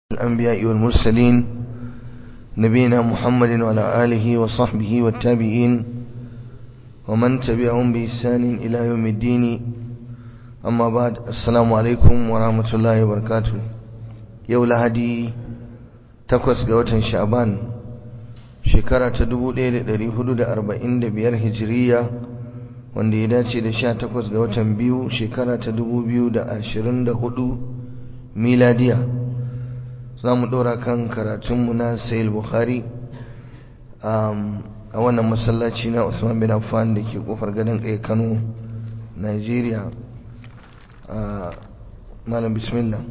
الأنبياء والمرسلين نبينا محمد وعلى آله وصحبه والتابعين ومن تبعهم بإحسان إلى يوم الدين أما بعد السلام عليكم ورحمة الله وبركاته يولا هدي تقوس قوة شعبان shekara ta 1445 hijiriya wanda ya dace da 18 ga watan biyu shekara ta 2024 miladiya za mu ɗora kan karatunmu na sayil bukhari a wannan masallaci na usman bin affan da ke kofar gadon kai kano nigeria malam bismillah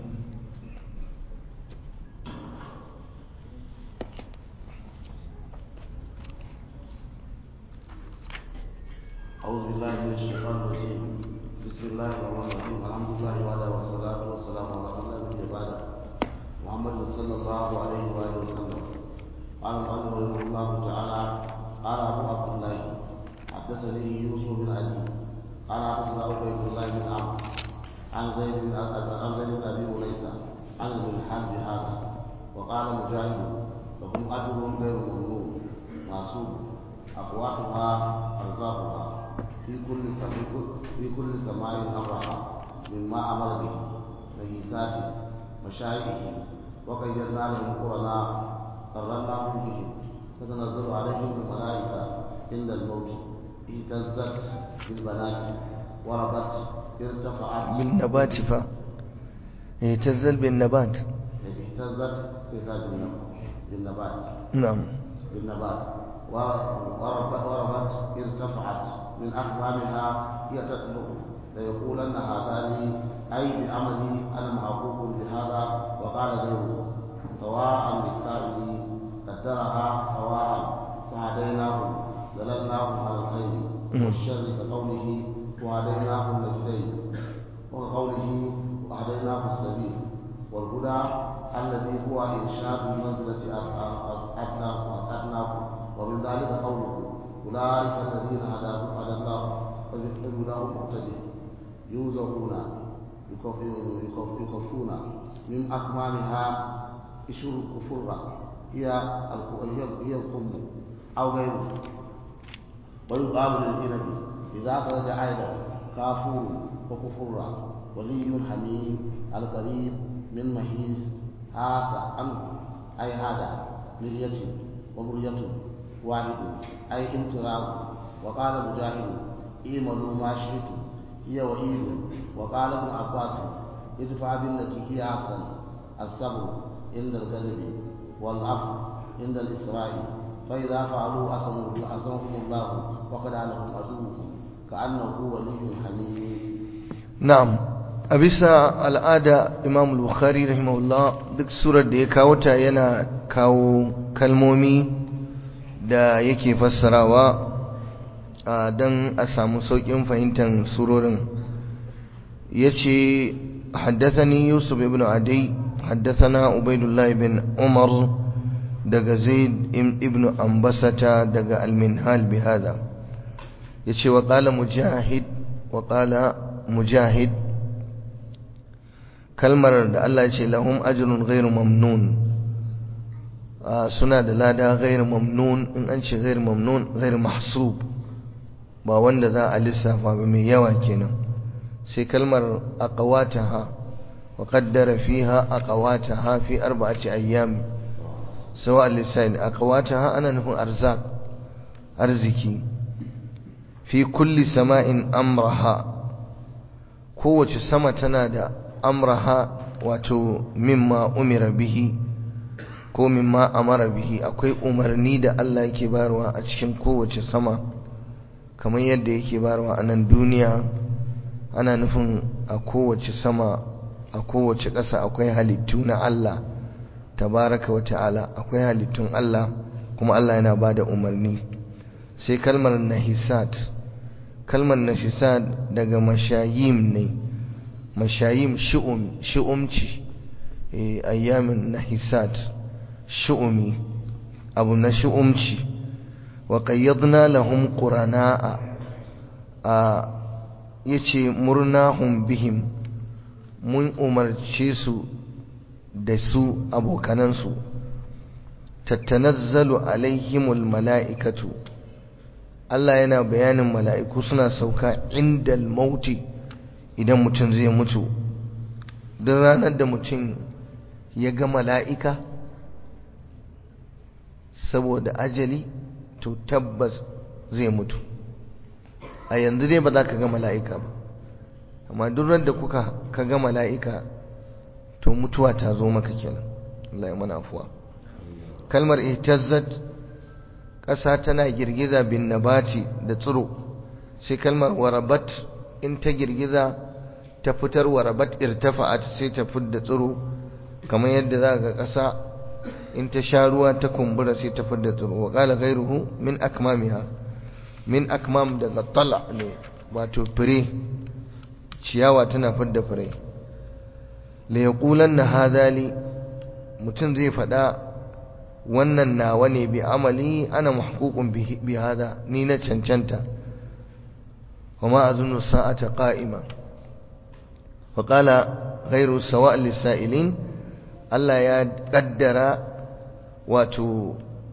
أعوذ بالله من الشيطان الرجيم بسم الله الرحمن الرحيم الحمد لله وعلى والصلاة والسلام على من لا نبي بعده محمد صلى الله عليه وآله وسلم قال المؤلف رحمه الله تعالى قال أبو عبد الله حدثني يوسف بن علي قال حدثنا عبيد الله بن عمرو عن زيد بن عن زيد بن أبي وليس عن المنحل بهذا وقال مجاهد لهم أجر غير ممنون معصوب أقواتها أرزاقها في كل في كل سماء أمرها مما أمر به ميزات مشايخه وقيدنا لهم قرناء قرناهم بهم فتنزل عليهم الملائكة عند الموت اهتزت بالبنات وربت ارتفعت بالنبات فا اهتزل بالنبات اهتزت بالنبات نعم بالنبات وربت, وربت ارتفعت من أكمامها هي تطلع ليقولن هذا لي أي بعملي أنا محقوق بهذا وقال غيره سواء للسائل قدرها سواء فهديناهم دللناهم على الخير والشر كقوله وهديناه النجدين وكقوله وهديناه السبيل والهدى الذي هو إرشاد المنزلة أسعدناكم ومن ذلك قوله أولئك الذين هداهم هدى الله فبهداهم مقتدي يوزعون يكفون من أكمامها إشر الكفر هي هي القم أو غيره ويقال للإنب إذا خرج عيدا كافور وكفر ولي حميم القريب من مهيز هذا عنه أي هذا مرية ومرية واحد أي امتراء وقال مجاهد اعملوا ما شئتم هي وعيد وقال ابن عباس ادفع بالتي هي أحسن الصبر عند الغضب والعفو عند الإسراء فإذا فعلوا أسمهم الله وقد لهم عدوهم كأنه ولي حميد na'am a bisa al'ada imam bukhari rahimahullah duk surar da ya kawo ta yana kawo kalmomi da yake fassarawa don a samu sauƙin fahimtar surorin ya ce haddasani yusuf ibn adai haddasana ubaidullah ibn umar daga zaid ibn ambasata daga alminhal bihada ya ce wa ƙala mujahid wa ƙala mujahid kalmar da Allah ce lahum ajrun ghairu mamnun suna da lada ghairu mamnun in an ce ghairu mamnun ghairu mahsub ba wanda za a lissafa ba mai yawa kenan sai kalmar aqwataha wa qaddara fiha aqwataha fi arba'ati ayyam sawa lisan aqwataha ana nufin arzak arziki fi kulli sama'in amraha kowace sama tana da amraha wato mimma umira bihi ko mimma amara bihi akwai umarni da Allah yake bayarwa a cikin kowace sama kamar yadda yake bayarwa a nan duniya ana nufin a kowace sama a kowace ƙasa akwai halittu na Allah tabaraka wa ta'ala akwai halittun Allah kuma Allah yana ba da umarni sai kalmar nahisat kalmar nahisat daga mashayim ne mashayim shi'um shi'umci ayyamin nahisat shi'umi abu na shi'umci wa qayyadna lahum qurana'a a yace murnahum bihim mun umarce su da su abokanansu tattanazzalu alaihimul mala'ikatu Allah yana bayanin mala'iku suna sauka inda mauti idan mutum zai mutu don ranar da mutum ya ga mala'ika saboda ajali to tabbas zai mutu a yanzu dai ba za ka ga mala'ika ba amma duk da kuka ka ga mala'ika to mutuwa ta zo maka kenan Allah ya mana afuwa kalmar ihtazzat ƙasa tana girgiza bin nabati da tsiro sai kalmar warabat in ta girgiza ta fitar warabat irtafa'at sai ta fidda tsiro kamar yadda za ga ƙasa in ta sha ruwa ta kumbura sai ta fidda tsiro wa qala ghayruhu min akmamiha min akmam daga tala ne wato fure ciyawa tana fidda fure la yaqulanna hadali mutum zai faɗa wannan nawa ne bi amali ana mahququn bi hada ni na cancanta وما أظن الساعة قائمة وقال غير سواء للسائلين Allah ya ƙaddara wato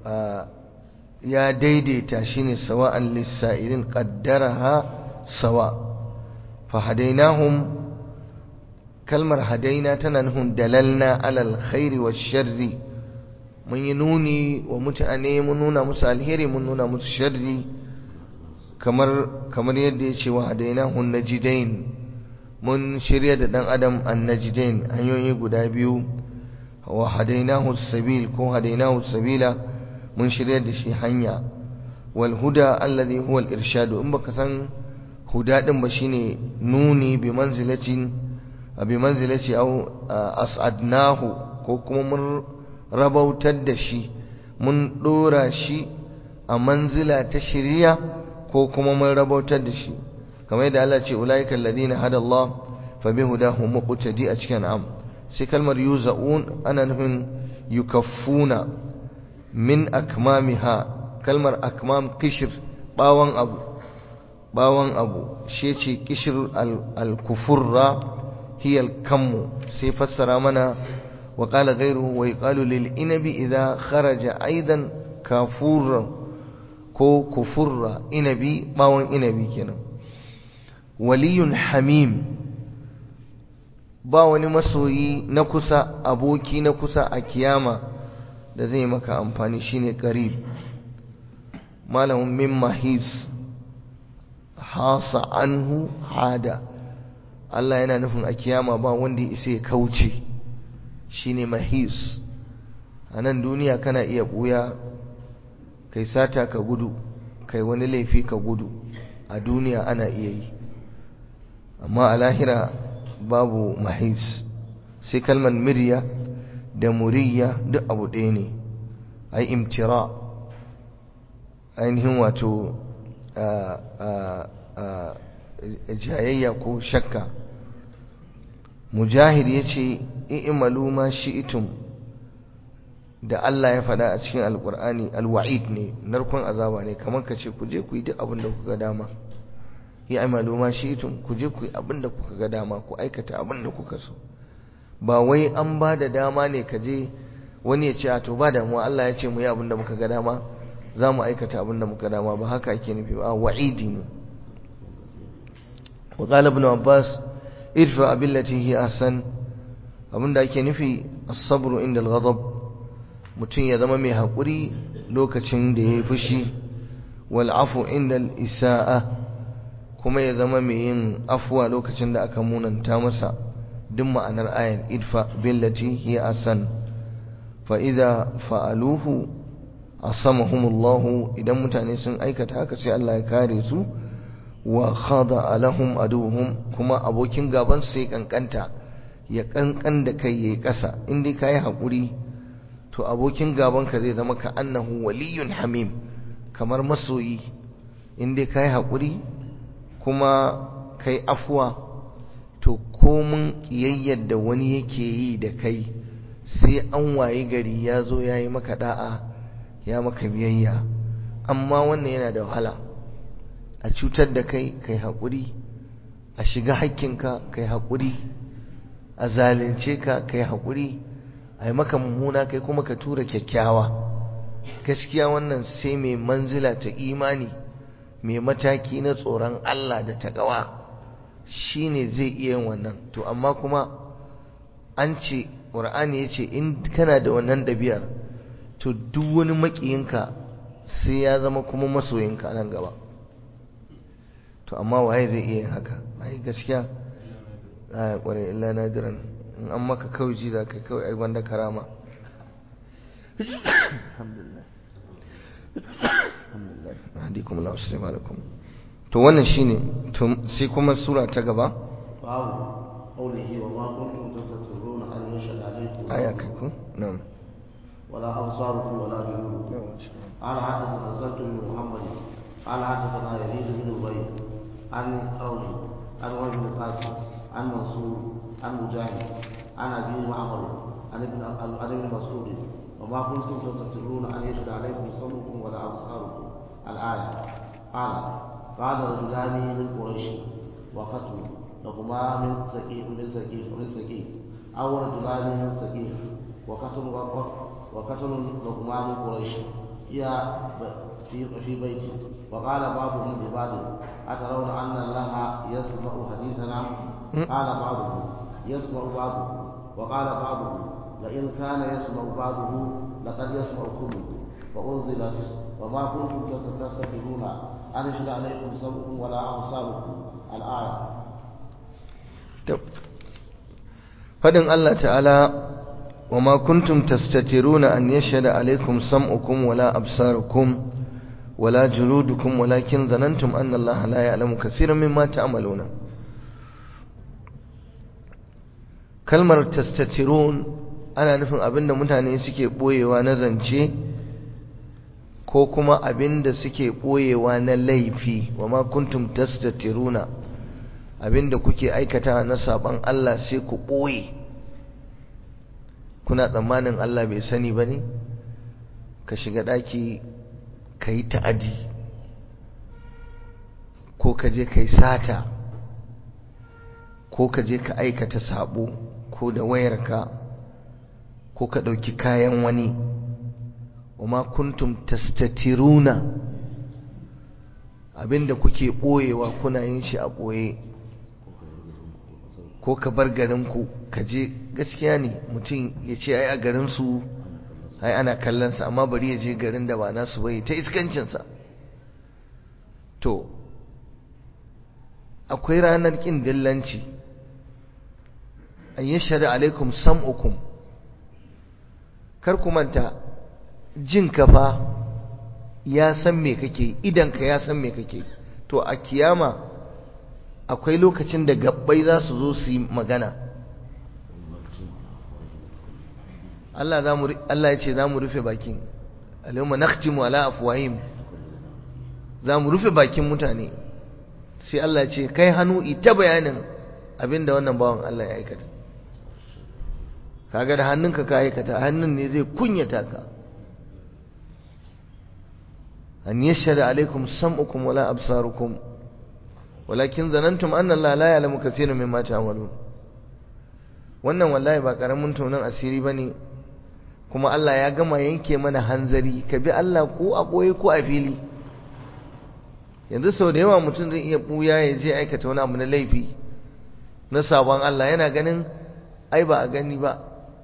ya daidaita shi ne sawa'an lissa'ilin ƙaddaraha sawa fa hadainahum kalmar hadaina tana nufin dalalna alal khairi wa sharri mun yi nuni wa mutane mun nuna musu alheri mun nuna musu sharri kamar kamar yadda ya ce wa hadainahu najidain mun shirya da dan adam an najidain hanyoyi guda biyu wa hadainahu sabil ko hadainahu sabila mun shirya da shi hanya wal huda alladhi huwa al irshad in baka san huda din ba shine nuni bi manzilatin bi manzilati aw as'adnahu ko kuma mun rabautar da shi mun dora shi a manzila ta shiriya ko kuma mun rabautar da shi kamar yadda Allah ce ulaika alladhina hada Allah fa bihudahum muqtadi a cikin am sai kalmar yuzaun ana nufin yukaffuna min akmamiha kalmar akmam kishir bawan abu bawan abu shi ce kishir al-kufurra hiya al-kammu sai fassara mana wa qala ghayruhu wa yuqalu lil inabi idha kharaja aidan kafurran ko kufurra inabi bawon inabi kenan waliyun hamim ba wani masoyi na kusa aboki na kusa a kiyama da zai maka amfani shine qarib malamin min mahis hasa anhu hada Allah yana nufin a kiyama ba wanda ya isa ya kauce shine mahis a nan duniya kana iya buya kai sata ka gudu kai wani laifi ka gudu a duniya ana iya yi amma a lahira babu mahis sai kalmar mirya da muriya duk abu ɗaya ne ai imtira ainihin wato jayayya ko shakka mujahid ya ce i'malu ma shi'itum da Allah ya faɗa a cikin alkur'ani alwa'id ne narkon azaba ne kamar ka ce ku je ku yi duk abin da kuka dama ya amalu ma shi'tum ku je ku yi abin da kuka ga dama ku aikata abin da kuka so ba wai an ba da dama ne ka je wani ya ce a to ba damuwa Allah ya ce mu yi abin da muka ga dama za mu aikata abin da muka dama ba haka ake nufi ba wa'idi ne wa qala ibn abbas idfa billati hi ahsan abin da ake nufi as-sabru inda al-ghadab mutum ya zama mai haƙuri lokacin da ya yi fushi wal afu inda al-isa'a kuma ya zama mai yin afuwa lokacin da aka munanta masa duk ma'anar ayan idfa billati hiya asan fa idza fa'aluhu asamahumullahu idan mutane sun aikata haka sai Allah ya kare su wa khada alahum aduhum kuma abokin gaban sai kankanta ya kankan da kai yayi kasa in dai kai hakuri to abokin gaban ka zai zama ka annahu waliyun hamim kamar masoyi in dai kai hakuri kuma kai afuwa to komun kiyayyar da wani yake yi da kai sai an waye gari ya zo ya yi maka da'a ya maka biyayya amma wannan yana da wahala a cutar da kai kai haƙuri a shiga haƙƙinka kai haƙuri a zalunce ka kai haƙuri a yi maka mummuna kai kuma ka tura kyakkyawa gaskiya wannan sai mai manzila ta imani mai mataki na tsoron Allah da takawa shi ne zai iya yin wannan to amma kuma an ce ƙur'ani ya ce in kana da wannan ɗabi'ar to duk wani maƙiyinka sai ya zama kuma masoyinka nan gaba to amma waye zai iya yin haka ai gaskiya a ƙware illa nadiran in an maka kawai ji za ka kawai ai wanda karama alhamdulillah alhamdulillah hadikum Allah assalamu alaikum to wannan shine to sai kuma sura ta gaba babu qawlihi wa ma kuntum tastatiruna an yashhadu alaykum aya kai ko na'am ولا أبصاركم ولا جنودكم قال حدثنا زلت بن محمد قال حدثنا يزيد بن زبير عن قوله عن وجه بن قاسم عن منصور عن مجاهد عن ابي معمر عن ابن عن ابن مسعود وما كنتم تستترون ان يشهد عليكم سمعكم ولا ابصاركم الايه قال قال رجلان من قريش وقتل لهما من سكيف من سكيف من سكيف او رجلان من سكيف وقتل وقتل لهما من قريش هي في في بيتي وقال بعضهم لبعض أترون أن الله يسمع حديثنا قال بعضهم يسمع بعضه وقال بعضهم لئن كان يسمع بعضه لقد يسمع كله فأنزلت وما كنتم تستكبرون أن يشهد عليكم سمعكم ولا أبصاركم الآية فدن الله تعالى وما كنتم تستترون أن يشهد عليكم سمعكم ولا أبصاركم ولا جلودكم ولكن ظننتم أن الله لا يعلم كثيرا مما تعملون kalmar tastatirun ana nufin abinda mutane suke boyewa na zance ko kuma abinda suke boyewa na laifi wa ma kuntum tastatiruna abinda kuke aikata na saban Allah sai ku boye kuna tsammanin Allah bai sani ba ne ka shiga ɗaki ka yi ta'adi ko ka je ka yi sata ko ka je ka aikata sabo ko da wayarka ko ka ɗauki kayan wani ma kuntum tastatiruna abinda kuke ɓoyewa kuna yin shi a ɓoye ko ka bar garinku ka je gaskiya ne mutum ya ce ai a garinsu ai ana kallonsa amma bari ya je garin da ba nasu bai ta iskancinsa to akwai ranar ƙin dillanci an yi shari alaikum sam'ukum kar ku manta jin kafa ya san me kake idanka ya san me kake to a kiyama akwai lokacin da gabbai za su zo su yi magana Allah za mu Allah ya ce za mu rufe bakin alayuma nakhtimu ala afwahim za mu rufe bakin mutane sai Allah ya ce kai hannu ita bayanin abinda wannan bawan Allah ya aikata kaga da hannunka ka aikata hannun ne zai kunyata ka an yashhadu alaikum sam'ukum wala absarukum walakin zanantum anna Allah la ya'lamu kaseeran mimma ta'malun wannan wallahi ba karamin tonon asiri bane kuma Allah ya gama yanke mana hanzari ka bi Allah ko a boye ko a fili yanzu sau da yawa mutum zai iya buya ya je aikata wani abu na laifi na sabon Allah yana ganin ai ba a gani ba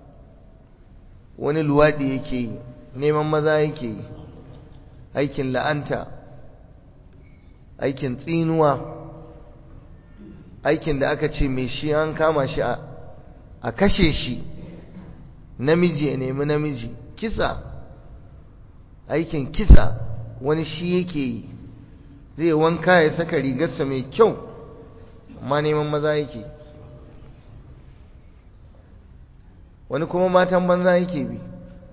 wani luwaɗi yake yi neman maza yake yi aikin la'anta aikin tsinuwa aikin da aka ce mai shi an kama shi a kashe shi namiji ya nemi namiji kisa aikin kisa wani shi yake yi zai wanka ya saka rigarsa mai kyau amma neman maza yake wani kuma matan banza yake bi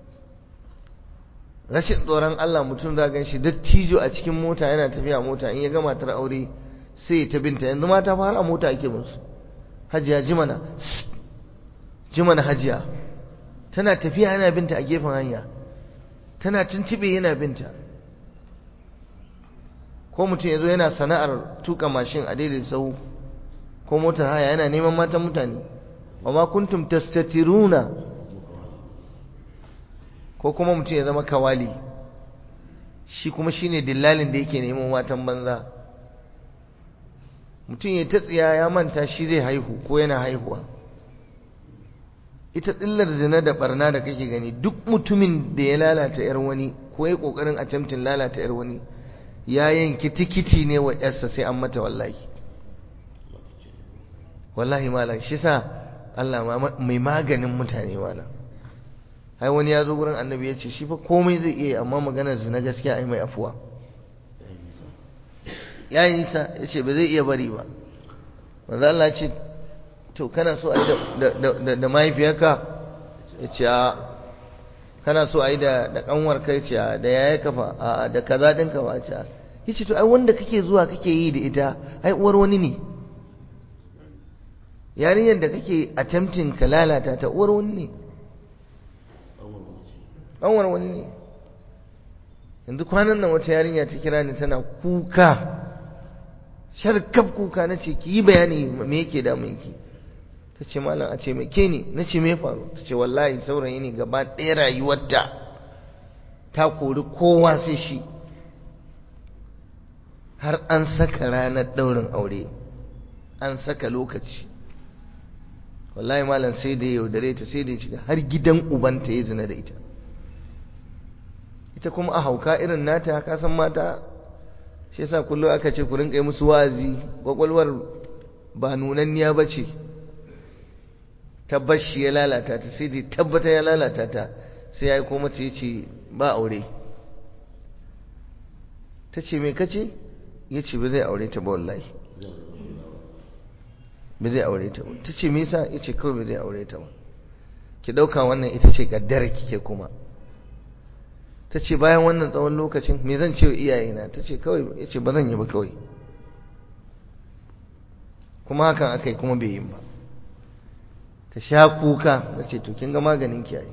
rashin tsoron Allah mutum za gan shi dattijo a cikin mota yana tafiya mota in ya ga matar aure sai ta binta yanzu mata fara mota ake musu hajiya jimana jimana hajiya tana tafiya yana binta a gefen hanya tana tuntube yana binta ko mutum yazo yana sana'ar tuka mashin a daidai sau ko motar haya yana neman matan mutane wa ma kuntum tastatiruna ko kuma mutum ya zama kawali shi kuma shine dillalin da yake neman matan banza mutum ya ta tsiya ya manta shi zai haihu ko yana haihuwa ita tsillar zina da barna da kake gani duk mutumin da ya lalata yar wani ko ya kokarin attempting lalata yar wani ya yanki tikiti ne wa yarsa sai an mata wallahi wallahi malam shi sa Allah mai maganin mutane malam ai wani ya zo gurin annabi ya ce shi fa komai zai iya amma maganar zina gaskiya ai mai afuwa ya yi nisa ya ce ba zai iya bari ba manzo Allah ce to kana so a yi da mahaifiyarka ya ce a kana so a yi da kanwar kai ce da yaya kafa a da kaza ɗinka ba ce ya ce to ai wanda kake zuwa kake yi da ita ai uwar wani ne yarinyar da kake attempting ka lalata ta uwar wani ne kanwar wani ne yanzu kwanan nan wata yarinya ta kira ni tana kuka sharkaf kuka na ce ki yi bayani me yake damun ki ta ce malam a ce mai ke ne na ce me faru ta ce wallahi saurayi ne gaba ɗaya rayuwarta ta kori kowa sai shi har an saka ranar ɗaurin aure an saka lokaci wallahi malam sai da yaudare ta sai da ya shiga har gidan ubanta ya zina da ita ita kuma a hauka irin nata ka san mata shi yasa kullum aka ce ku rinka yi musu wazi kwakwalwar ba nunanniya ba ce tabbas shi ya lalata ta sai dai tabbata ya lalata ta sai ya yi ko mace ya ce ba aure ta ce me kace ya ce ba zai aure ta ba wallahi ba zai aure ta ba ta ce me yasa ya ce kawai ba zai aure ta ba ki ɗauka wannan ita ce kaddara kike kuma ta ce bayan wannan tsawon lokacin me zan ce wa iyayena ta ce kawai ya ce ba zan yi ba kawai kuma hakan aka yi kuma bai yi ba ta sha kuka na ce to kin ga maganin kiyaye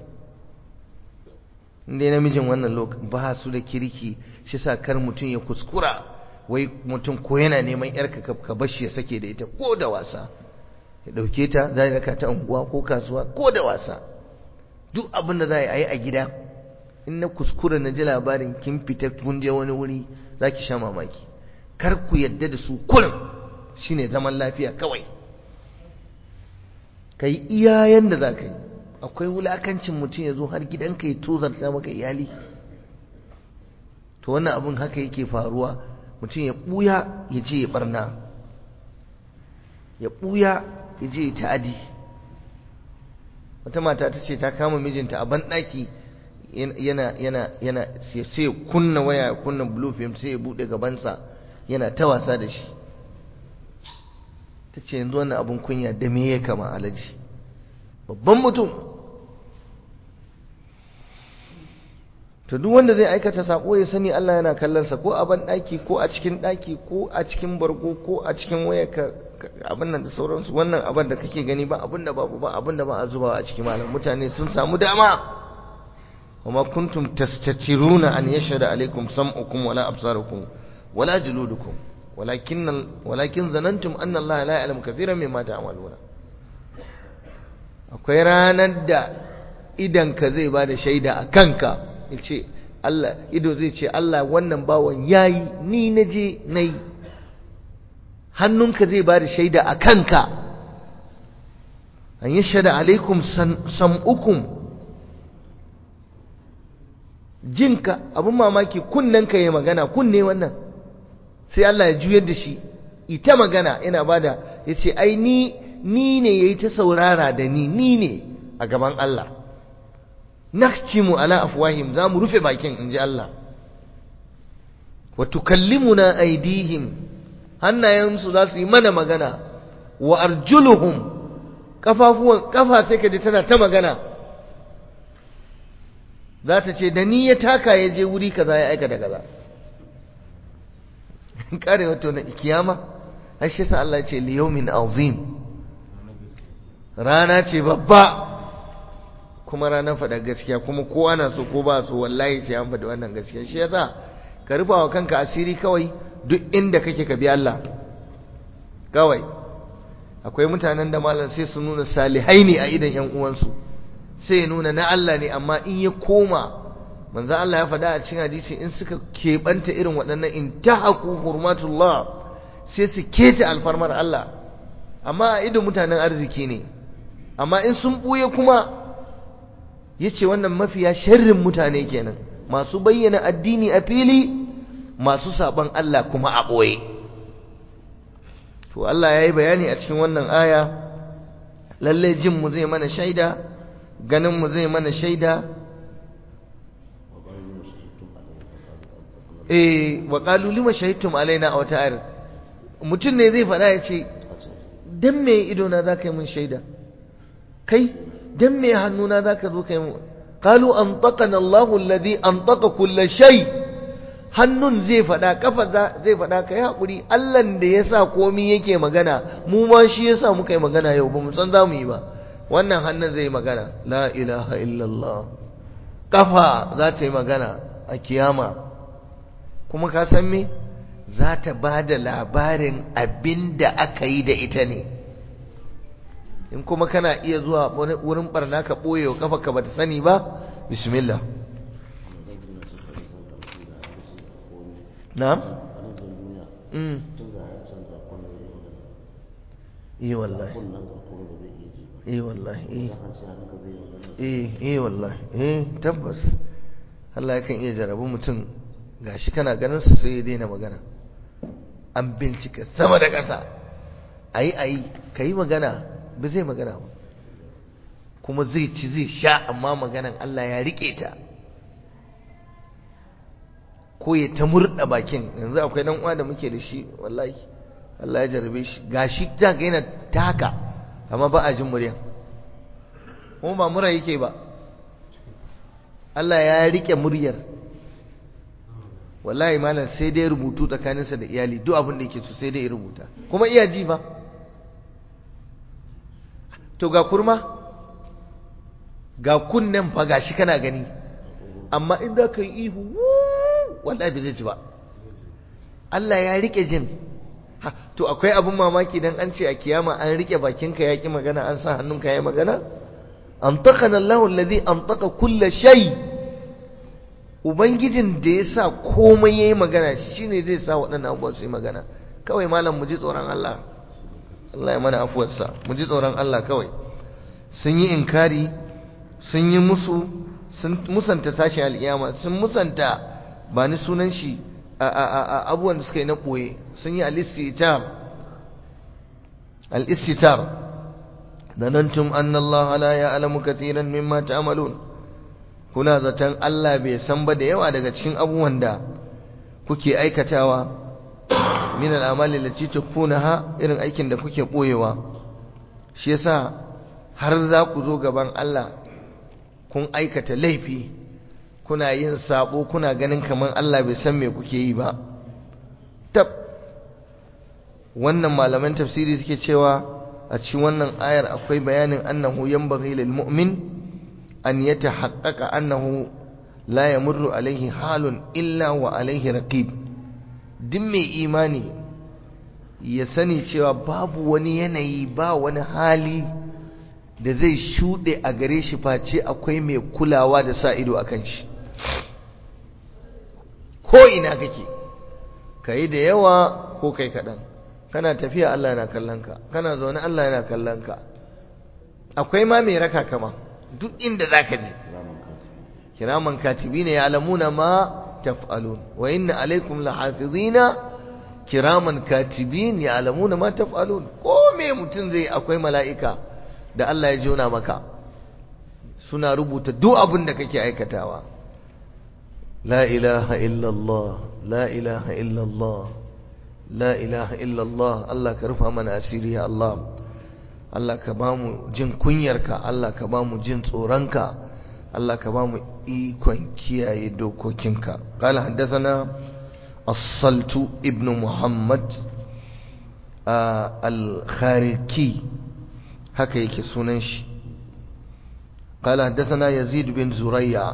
inda namijin wannan lokacin ba su da kirki shi sa kar mutum ya kuskura wai mutum ko yana neman yarka ka bashi ya sake da ita ko da wasa ya dauke ta za ya raka ta unguwa ko kasuwa ko da wasa duk abin da za a yi a gida in na kuskura na ji labarin kin fita kun je wani wuri za ki sha mamaki kar ku yadda da su kullum shine zaman lafiya kawai ka yi iyayen da za ka yi akwai wulakancin mutum ya zo har gidanka ya tozarta maka iyali to wannan abin haka yake faruwa mutum ya ɓuya ya je ya barna ya ɓuya ya je ya ta'adi wata mata ta ce ta kama mijinta a banɗaki yana yana yana sai ya kunna waya kunna blue film sai ya bude gabansa yana ta wasa da shi ta ce yanzu wannan abun kunya da me ya kama alaji babban mutum to duk wanda zai aikata sako ya sani Allah yana kallonsa ko a ban daki ko a cikin daki ko a cikin bargo ko a cikin wayarka abin nan da sauransu wannan abin da kake gani ba abin da babu ba abin da ba a zubawa a cikin malam mutane sun samu dama وما كنتم تستترون أن يشهد عليكم سمعكم ولا أبصاركم ولا جلودكم ولكن ولكن ظننتم أن الله لا يعلم كثيرا مما تعملون akwai ranar da idanka zai ba da shaida a kanka ce Allah ido zai ce Allah wannan bawan yayi ni na je na yi hannunka zai ba da shaida a kanka an yi shaida alaikum sam'ukum jinka abin mamaki kunnenka ya magana kunne wannan sai Allah ya juyar da shi ita magana yana bada ya ce ai ni ni ne ya yi ta saurara da ni ni ne a gaban Allah nakcimu ala afwahim za mu rufe bakin in ji Allah wa tukallimuna aidihim hannayensu za su yi mana magana wa arjuluhum kafafuwan kafa sai ka ji tana ta magana za ta ce da ni ya taka ya je wuri kaza ya aika da kaza kare wato na kiyama har shi sa Allah ce liyaumin azim rana ce babba kuma ranar faɗa gaskiya kuma ko ana so ko ba so wallahi sai an faɗi wannan gaskiya shi yasa ka rufa wa kanka asiri kawai duk inda kake ka bi Allah kawai akwai mutanen da malam sai su nuna salihai ne a idan yan uwansu sai ya nuna na Allah ne amma in ya koma manzo Allah ya faɗa a cikin hadisi in suka keɓanta irin waɗannan in tahaku hurmatullah sai su keta alfarmar Allah amma a idon mutanen arziki ne amma in sun ɓuye kuma ya ce wannan mafiya sharrin mutane kenan masu bayyana addini a fili masu saɓon Allah kuma a ɓoye to Allah ya yi bayani a cikin wannan aya lallai jinmu zai mana shaida ganinmu zai mana shaida eh wa qalu lima shahidtum alaina a wata ayar mutum ne zai faɗa ya ce dan me ido na zaka yi mun shaida kai dan me hannuna zaka zo kai mun qalu antaqana Allahu alladhi antaqa kull shay hannun zai faɗa kafa zai faɗa kai hakuri Allah da yasa komai yake magana mu ma shi yasa muka yi magana yau ba mu san za mu yi ba wannan hannun zai magana la ilaha illallah kafa za ta yi magana a kiyama kuma ka san me za ta ba da labarin abin da aka yi da ita ne in kuma kana iya zuwa wurin barna ka ɓoye wa kafa ka bata sani ba bismillah na'am mm eh wallahi eh wallahi eh eh wallahi eh tabbas Allah yakan iya jarabu mutum gashi kana ganin su sai ya daina magana an bincika sama da ƙasa ayi ayi kai magana ba zai magana ba kuma zai ci zai sha amma maganan Allah ya rike ta ko ya ta murda bakin yanzu akwai dan uwa da muke da shi wallahi Allah ya jarabe shi gashi ta ga yana taka amma ba a jin muryan kuma ba mura yake ba Allah ya rike muryar wallahi malam sai dai rubutu tsakaninsa da iyali duk abin da yake so sai dai ya rubuta kuma iya ji ba to ga kurma ga kunnen fa gashi kana gani amma in za ka yi ihu wallahi bai zai ji ba Allah ya rike jin to akwai abin mamaki dan an ce a kiyama an rike bakinka ya ki magana an sa hannunka ya magana antaqana Allahu alladhi antaqa kulla shay ubangijin da ya sa komai yayi magana shine zai sa waɗannan abubuwa su yi magana kawai malam mu ji tsoron Allah Allah ya mana afuwarsa mu ji tsoron Allah kawai sun yi inkari sun yi musu sun musanta tashin al'iyama sun musanta ba ni sunan shi a abubuwan da suka yi na ɓoye sun yi al-istitar al-istitar danantum anna Allah la ya'lamu katiran mimma ta'malun kuna zaton Allah bai san ba da yawa daga cikin abubuwan da kuke aikatawa min al'amali lati tukfunaha irin aikin da kuke boyewa shi yasa har za ku zo gaban Allah kun aikata laifi kuna yin sabo kuna ganin kaman Allah bai san me kuke yi ba tab wannan malaman tafsiri suke cewa a cikin wannan ayar akwai bayanin annahu yanbaghi lil mu'min an yatahaqqaqa annahu la yamurru alaihi halun illa wa alaihi raqib duk mai imani ya sani cewa babu wani yanayi ba wani hali da zai shuɗe a gare shi face akwai mai kulawa da sa ido akan shi ko ina kake kai da yawa ko kai kaɗan kana tafiya Allah yana kallon ka kana zaune Allah yana kallon ka akwai ma mai raka kama duk inda zaka je kiraman katibina ya'lamuna ma taf'alun wa inna alaikum lahafizina kiraman katibin ya'lamuna ma taf'alun ko me mutun zai akwai mala'ika da Allah ya jona maka suna rubuta duk abin da kake aikatawa la ilaha illallah la ilaha illallah la ilaha illallah Allah ka rufa mana asiri ya Allah Allah ka ba mu jin kunyarka Allah ka ba mu jin tsoronka Allah ka ba mu ikon kiyaye dokokinka qala haddathana as-saltu ibnu muhammad al-khariki haka yake sunan shi قال حدثنا يزيد بن زريع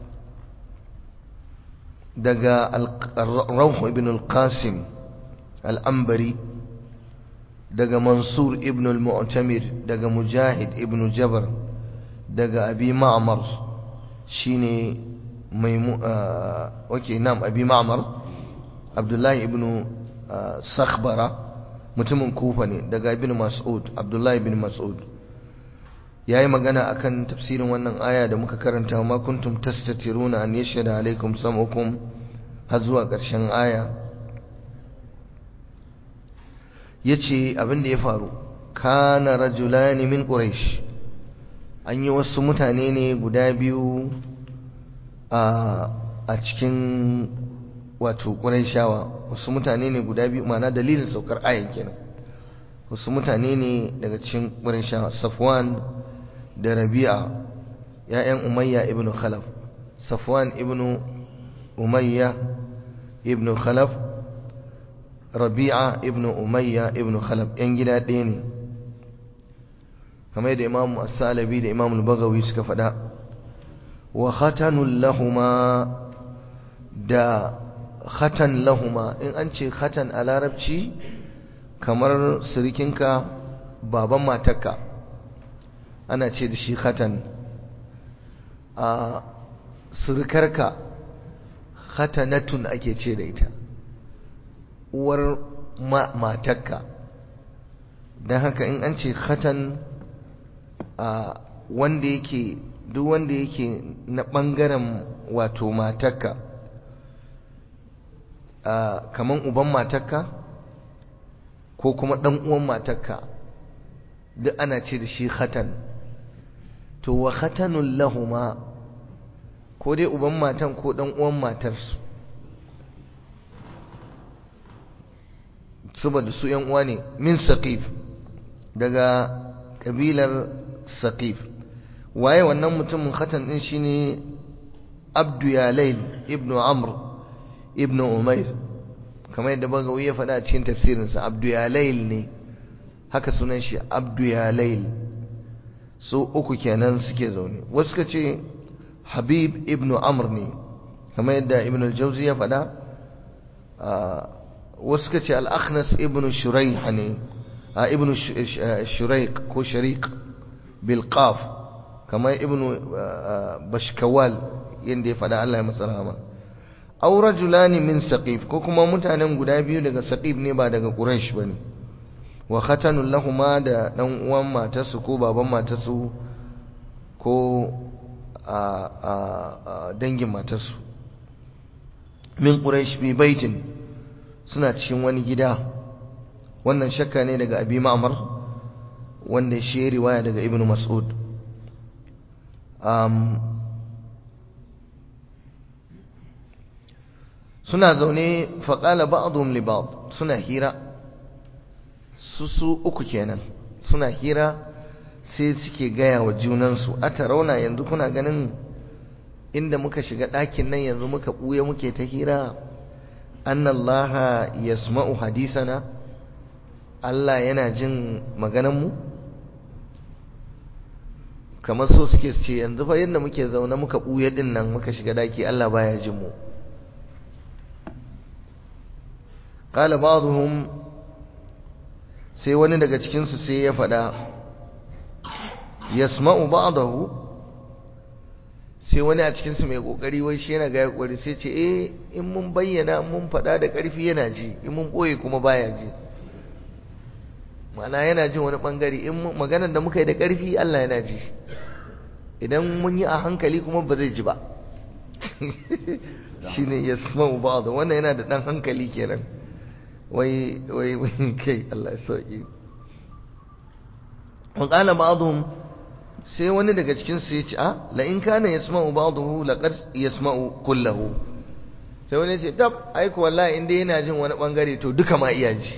دقا الروح بن القاسم الأنبري دقا منصور ابن المعتمر دقا مجاهد ابن جبر daga abi ma'mar shine maimu okay nam abi ma'mar abdullahi ibn sakhbara mutumin kufa ne daga ibn mas'ud abdullahi ibn mas'ud yayi magana akan tafsirin wannan aya da muka karanta ma kuntum tastatiruna an yashhadu alaikum sam'ukum har zuwa ƙarshen aya yace abin da ya faru kana rajulani min quraish an yi wasu mutane ne guda biyu a cikin wato quraishawa wasu mutane ne guda biyu ma'ana dalilin saukar ayan kenan wasu mutane ne daga cikin quraishawa safwan da rabi'a ya'yan umayya ibn khalaf safwan ibn umayya ibn khalaf rabi'a ibn umayya ibn khalaf yan gida ɗaya ne kamar da imamu as-salabi da imamu al-bagawi suka faɗa wa khatanul lahuma da khatan lahuma in an ce khatan a larabci kamar sirikinka baban matarka ana ce da shi khatan a sirikarka khatanatun ake ce da ita uwar matarka don haka in an ce khatan a wanda yake duk wanda yake na ɓangaren wato matarka kaman uban matarka ko kuma ɗan uwan matarka duk ana ce da shi khatan to wa khatanun lahuma ko dai uban matan ko ɗan uwan matarsu saboda su ‘yan uwa ne min saqif daga ƙabilar saqif waye wannan mutumin khatan ɗin shine abdu yalail ibnu amr ibnu umair kamar yadda bagawi ya faɗa a cikin tafsirinsa abdu yalail ne haka sunan shi abdu yalail su uku kenan suke zaune wasu ka ce habib ibnu amr ne kamar yadda ibnu al-jawzi ya faɗa wasu ka ce al-akhnas ibnu shuraih ne ibnu shuraik ko shariq bil qaf kamar ibnu bashkawal yadda ya faɗa Allah ya masa rahama aw rajulani min saqif ko kuma mutanen guda biyu daga saqif ne ba daga quraish bane wa khatanul lahuma da dan uwan matarsu ko baban matarsu ko a a dangin matarsu min quraish bi baitin suna cikin wani gida wannan shakka ne daga abi ma'mar wanda shi riwaya daga ibnu mas'ud um, suna zaune faƙala ba'adun li ba'd suna hira su su uku kenan suna hira sai suke gaya wa junansu a rauna yanzu kuna ganin inda muka shiga ɗakin nan yanzu muka ɓuya muke ta hira annallaha yasma'u hadisana Allah yana jin maganarmu kamar so suke su ce yanzu fa yadda muke zaune muka ɓuya ɗin nan muka shiga ɗaki Allah baya jin mu قال بعضهم sai wani daga cikinsu sai ya faɗa yasma'u ba'dahu sai wani a cikinsu mai kokari wai shi yana ga kokari sai ce eh in mun bayyana mun faɗa da ƙarfi yana ji in mun boye kuma baya ji ma'ana yana jin wani bangare in maganar da muka yi da ƙarfi Allah yana ji idan mun yi a hankali kuma ba zai ji ba shine yasma'u ba'dahu wannan yana da dan hankali kenan wai wai wai kai Allah ya sauki wa qala ba'dhum sai wani daga cikin su ya ce a la in kana yasma'u ba'dahu laqad yasma'u kullahu sai wani ya ce tab ai ko wallahi inda yana jin wani bangare to duka ma iya ji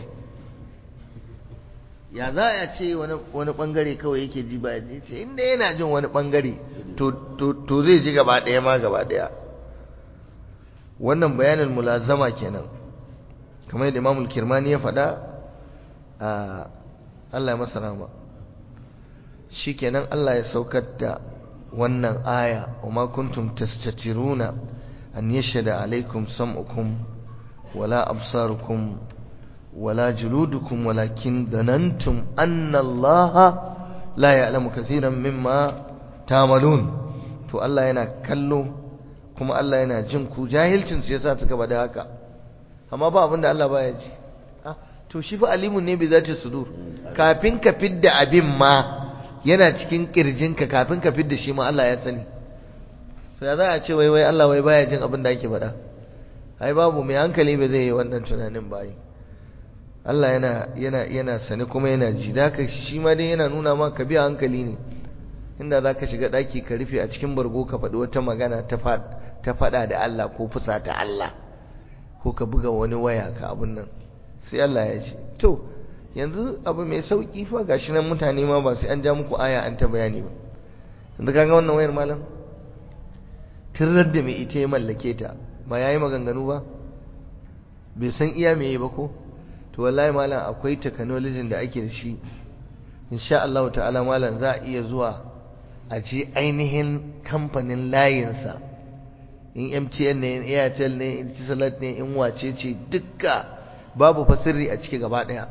ya za a ce wani wani bangare kawai yake ji ba ji ce inda yana jin wani bangare to to to zai ji gaba daya ma gaba daya wannan bayanin mulazama kenan kamar yadda imamul kirmani ya faɗa a Allah ya masa rama shi kenan Allah ya saukar da wannan aya wa ma kuntum tastatiruna an yashhada alaikum sam'ukum wala absarukum wala juludukum walakin danantum anna Allah la ya'lamu kaseeran mimma ta'malun to Allah yana kallo kuma Allah yana jin ku jahilcin su yasa suka bada haka amma ba abinda Allah baya ji to shi fa alimun ne bai zata sudur kafin ka fidda abin ma yana cikin kirjinka kafin ka fidda shi ma Allah ya sani to ya za a ce wai wai Allah wai baya jin abin da ake faɗa ai babu mai hankali bai zai yi wannan tunanin ba Allah yana yana yana sani kuma yana ji da ka shi ma dai yana nuna ma ka biya hankali ne inda za ka shiga ɗaki ka rufe a cikin bargo ka faɗi wata magana ta faɗa da Allah ko fusa ta Allah ko ka buga wani waya ka abin nan sai Allah ya ce to yanzu abu mai sauki fa gashi nan mutane ma ba sai an ja muku aya an ta bayani ba yanzu kaga wannan wayar malam tirar da mai ita ya mallake ta ba yayi maganganu ba bai san iya me ba ko to wallahi malam akwai technology da ake da shi insha Allah ta'ala malam za a iya zuwa a ce ainihin kamfanin layinsa in MTN ne in Airtel ne in Tisalat ne in wace ce dukka babu fa sirri a ciki gaba daya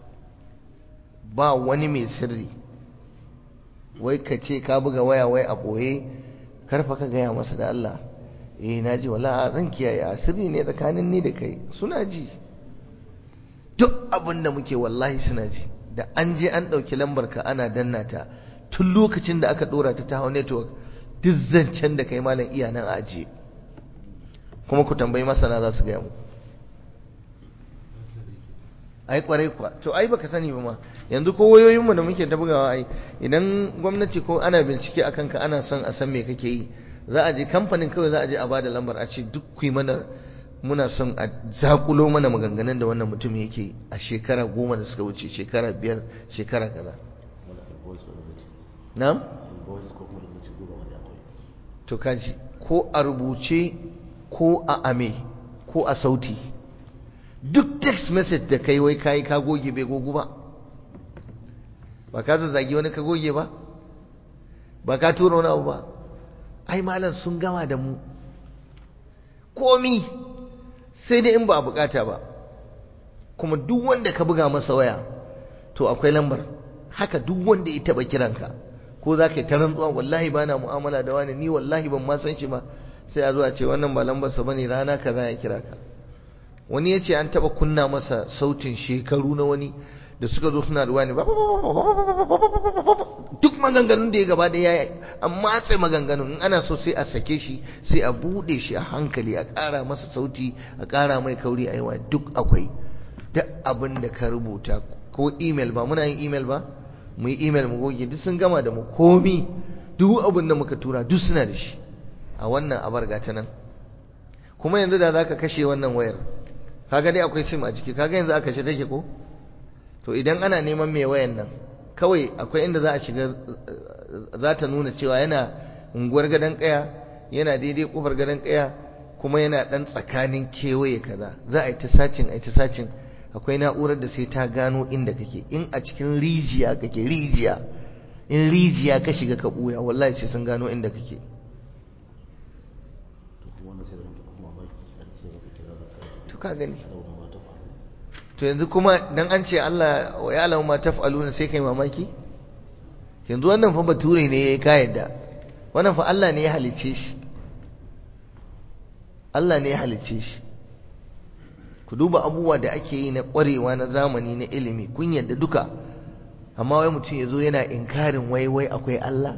ba wani mai sirri wai ka ce ka buga waya wai a boye karfa ka gaya masa da Allah eh naji wala zan kiyaye a sirri ne tsakanin ni da kai suna ji duk abin da muke wallahi suna ji da an je an ɗauki lambar ka ana danna ta tun lokacin da aka ɗora ta ta hau network duk zancen da kai malam iya nan a ajiye kuma ku tambayi masana za su gaya mu ai kwarai kuwa to ai baka sani ba ma yanzu ko wayoyin mu da muke ta bugawa ai idan gwamnati ko ana bincike akan ka ana son a san me kake yi za a je kamfanin kawai za a je a bada lambar a ce duk ku mana muna son a zakulo mana maganganun da wannan mutum yake a shekara goma da suka wuce shekara biyar shekara kaza na'am to kaji ko a rubuce ko a ame ko a sauti duk text message da kai wai kai ka goge bai gogu ba ba ka zazzagi wani ka goge ba ba ka tura wani abu ba ai malam sun gama da mu komi sai dai in ba a bukata ba kuma duk wanda ka buga masa waya to akwai lambar haka duk wanda ya taba kiranka ko za ka yi ta rantsuwa wallahi ba na mu'amala da wani ni wallahi ban ma san shi ba sai a zo a ce wannan ba lambarsa bane rana kaza ya kira ka wani ya ce an taba kunna masa sautin shekaru na wani da suka zo suna da wani duk maganganun da ya gaba da ya an matse maganganun in ana so sai a sake shi sai a bude shi a hankali a ƙara masa sauti a ƙara mai kauri a yawa duk akwai duk abin da ka rubuta ko email ba muna yin email ba mu yi email mu goge duk sun gama da mu komi duk abin da muka tura duk suna da shi a wannan abar gata nan kuma yanzu da za ka kashe wannan wayar kaga dai akwai sim a jiki kaga yanzu aka kashe take ko to idan ana neman mai wayan nan kawai akwai inda za a shiga za ta nuna cewa yana unguwar gadon kaya yana daidai kofar gadon kaya kuma yana dan tsakanin kewaye kaza za a yi ta sacin a yi ta sacin akwai na'urar da sai ta gano inda kake in a cikin rijiya kake rijiya in rijiya ka shiga ka buya wallahi sai sun gano inda kake to ka gani to yanzu kuma dan an ce Allah wa ya alamu ma taf'aluna sai kai mamaki yanzu wannan fa bature ne yayi ka yadda wannan fa Allah ne ya halice shi Allah ne ya halice shi ku duba abubuwa da ake yi na ƙwarewa na zamani na ilimi kun yadda duka amma wai mutum ya zo yana inkarin wai wai akwai Allah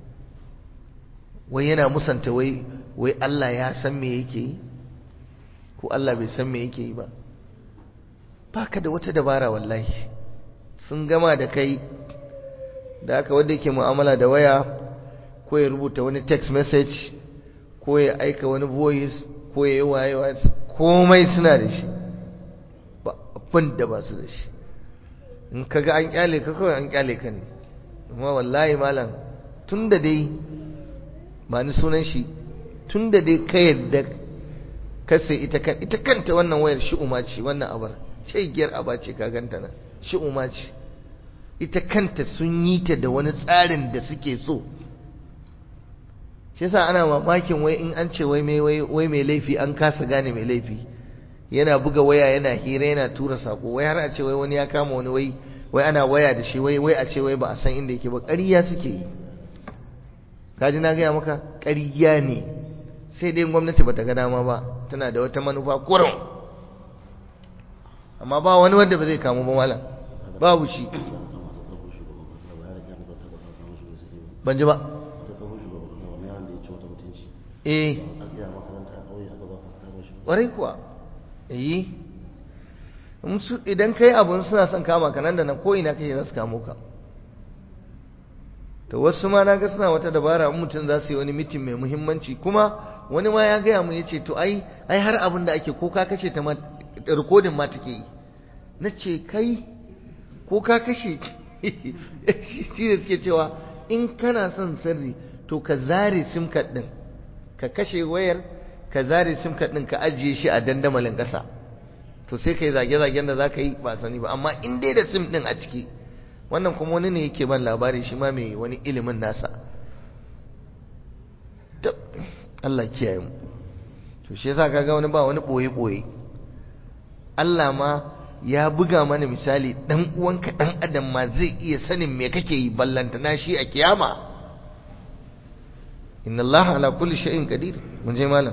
wai yana musanta wai wai Allah ya san me yake yi ko Allah bai san me yake yi ba baka da wata dabara wallahi sun gama da kai da aka wanda yake mu'amala da waya ko ya rubuta wani text message ko ya aika wani voice ko ya yi waye komai suna da shi ba abin da ba su da shi in kaga an kyale ka kawai an kyale ka ne amma wallahi malam tun da dai ba ni sunan shi tun da dai ka yadda ka sai ita kan ita kanta wannan wayar shi'uma ce wannan abar giyar aba ce ka ganta nan shi'uma ce ita kanta sun yi ta da wani tsarin da suke so shi yasa ana mamakin wai in an ce wai mai wai mai laifi an kasa gane mai laifi yana buga waya yana hira yana tura sako wai har a ce wai wani ya kama wani wai wai ana waya da shi wai wai a ce wai ba a san inda yake ba ƙarya suke yi kaji na gaya maka ƙarya ne sai dai gwamnati bata ga dama ba tana da wata manufa kurum amma ba wani wanda ba zai kamu ba malam babu shi ban ji ba eh ƙwarai kuwa yi idan kai abun suna son kama ka nan da nan ko ina kai za su kamo ka to wasu ma na ga suna wata dabara in mutum za su yi wani mitin mai muhimmanci kuma wani ma ya gaya mu ya ce to ai ai har abin da ake ko ka kashe ta rikodin ma take yi na ce kai ko ka kashe shi da suke cewa in kana son sirri to ka zare sim card din ka kashe wayar ka zare sim card din ka ajiye shi a dandamalin ƙasa to sai kai zage-zagen da za ka yi ba sani ba amma in dai da sim din a ciki wannan kuma wani ne yake ban labari shi ma mai wani ilimin nasa Allah kiyaye mu to shi yasa kaga wani ba wani boye boye Allah ma ya buga mana misali dan uwanka dan adam ma zai iya sanin me kake yi ballanta na shi a kiyama inna Allah ala kulli shay'in qadir mun je malam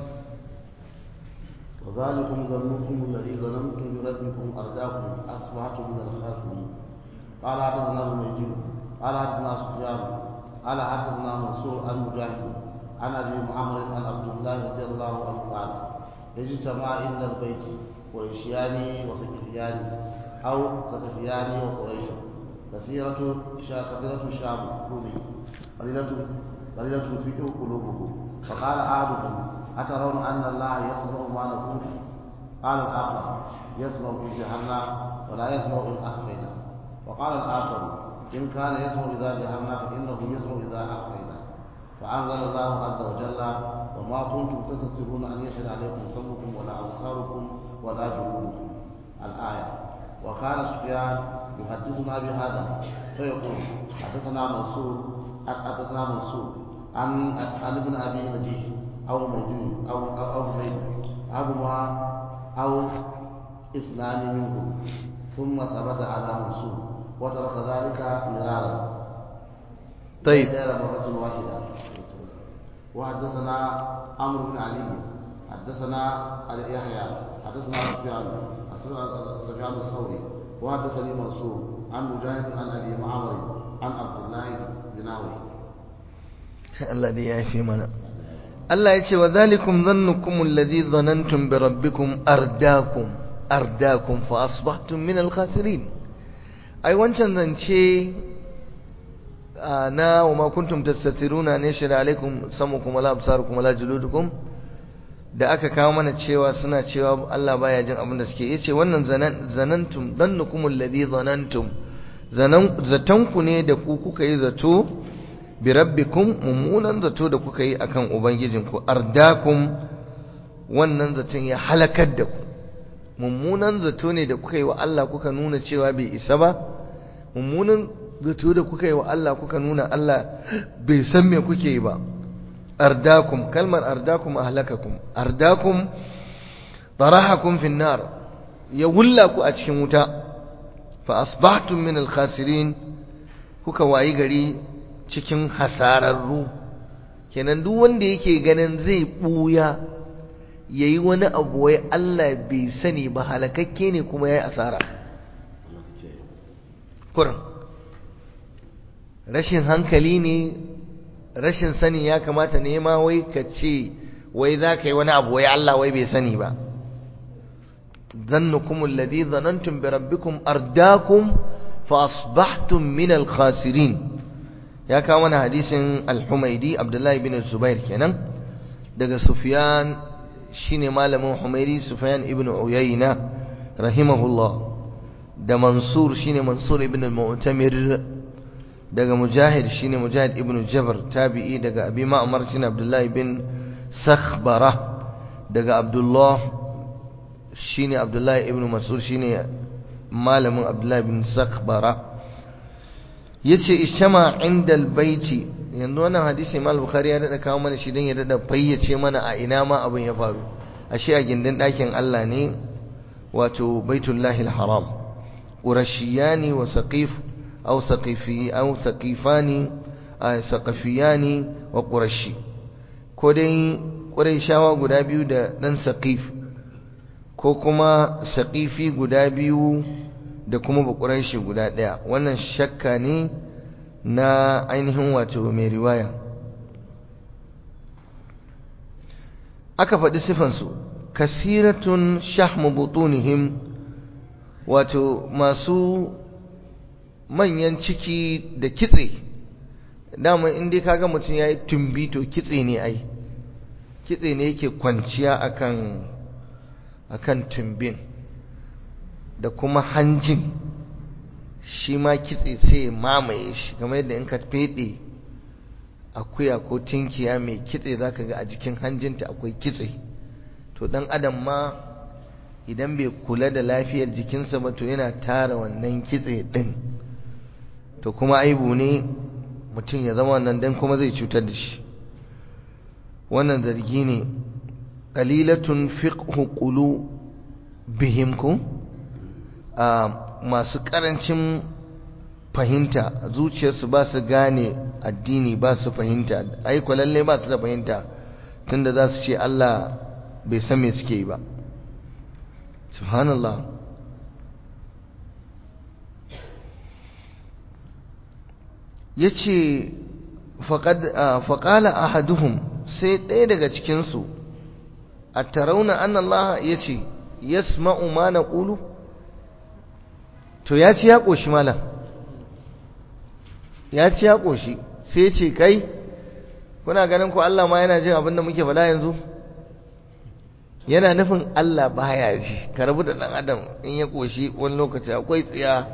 وذلكم ظنكم الذي ظننتم بربكم أرداكم أصبحتم من الخاسرين قال حدثنا الميجين قال حدثنا سفيان قال حدثنا منصور عن مجاهد عن ابي معمر عن عبد الله رضي الله عنه قال اجتمع عند البيت قريشيان وثقفيان او ثقفيان وقريش كثيرة كثيرة الشام رومي قليلة قليلة الفقه قلوبهم فقال احدهم اترون ان الله يسمع ما نقول قال الاخر يسمع في جهنم ولا يسمع ان اخفينا وقال الآخر إن كان يسمع إذا جهرنا فإنه يسمع إذا أخفينا فأنزل الله عز وجل وما كنتم تستطيعون أن يشهد عليكم سمعكم ولا أبصاركم ولا جلودكم الآية وكان سفيان يحدثنا بهذا فيقول حدثنا منصور حدثنا منصور عن عن ابن أبي نجيح أو موجود أو أو أو حميد أبوها أو اثنان منهم ثم ثبت على منصور وترك ذلك مرارا طيب غير مرة واحدة وحدثنا عمرو بن علي حدثنا علي يحيى حدثنا سفيان سفيان الثوري وحدثني منصور عن مجاهد عن ابي معمر عن عبد الله بن عوف Allah dai ya fi mana Allah ya ce wa zalikum dhannukum alladhi dhanantum bi rabbikum ardakum ardakum fa asbahtum min al-khasirin ai wancan zance na wa ma kuntum tastatiruna ne shira alaikum samukum wala absarukum wala juludukum da aka kawo mana cewa suna cewa Allah baya jin abin da suke yace wannan zanantum dhannukum alladhi dhanantum zanan zatanku ne da ku kuka yi zato bi rabbikum mummunan zato da kuka yi akan ubangijinku ardakum wannan zaton ya halakar da ku mummunan zato ne da kuka yi wa Allah kuka nuna cewa bai isa ba mummunan zato da kuka yi wa Allah kuka nuna Allah bai san me kuke yi ba ardakum kalmar ardakum ahlakakum ardakum tarahakum fin nar ya wulla ku a cikin wuta fa asbahtum min al-khasirin kuka wayi gari cikin hasararru kenan duk wanda yake ganin zai buya yayi wani abu wai Allah bai sani ba halakakke ne kuma yayi asara kurin rashin hankali ne rashin sani ya kamata ne ma wai ka ce wai za ka yi wani abu wai Allah wai bai sani ba ظنكم الذي ظننتم بربكم أرداكم فأصبحتم من الخاسرين يا كمان حديث الحميدي عبد الله بن الزبير كان دغ سفيان شيني مالم حميدي سفيان ابن عيينة رحمه الله ده منصور شيني منصور ابن المؤتمر دغ مجاهد شيني مجاهد ابن جبر تابعي دغ أبي معمر شيني عبد الله بن سخبرة دغ عبد الله shine Abdullahi ibn Mas'ud shine malamin Abdullahi ibn Sakhbara yace ishama indal baiti yanzu wannan hadisi Imam Bukhari ya dada kawo mana shi dan ya dada fayyace mana a ina ma abin ya faru ashe a gindin ɗakin Allah ne wato Baitullahi al-Haram Qurashiyani wa Saqif aw Saqifi aw Saqifani saqafiyani wa qurashi ko dai qurayshawa guda biyu da dan saqif ko kuma saqifi guda biyu da kuma baƙuraishi guda ɗaya wannan shakka ne na ainihin wato mai riwaya aka faɗi sifansu kasiratun shahmu butunihim wato masu manyan ciki da kitse dama inda kaga mutum ya yi tumbi to kitse ne ai kitse ne yake kwanciya akan akan tumbin da kuma hanjin shi ma kitse sai mamaye shi kamar yadda in ka fede akuya ko tinkiya mai kitse zaka ga a jikin hanjinta akwai kitse to dan adam ma idan bai kula da lafiyar jikinsa ba to yana tara wannan kitse din to kuma aibu ne mutum ya zama wannan dan kuma zai cutar da shi wannan zargi ne qalilatun fiqhu qulu bihim ku masu karancin fahimta zuciyarsu ba su gane addini ba su fahimta ai lalle ba su da fahimta tunda za su ce Allah bai san me suke yi ba subhanallah yace faqad faqala ahaduhum sai ɗaya daga cikinsu a tarauna an Allah ya ce yasma'u ma na ƙulu to ya ci ya ƙoshi malam ya ci ya ƙoshi sai ce kai kuna ganin ko Allah ma yana jin abin da muke faɗa yanzu yana nufin Allah baya ji ka rabu da ɗan adam in ya ƙoshi wani lokaci akwai tsiya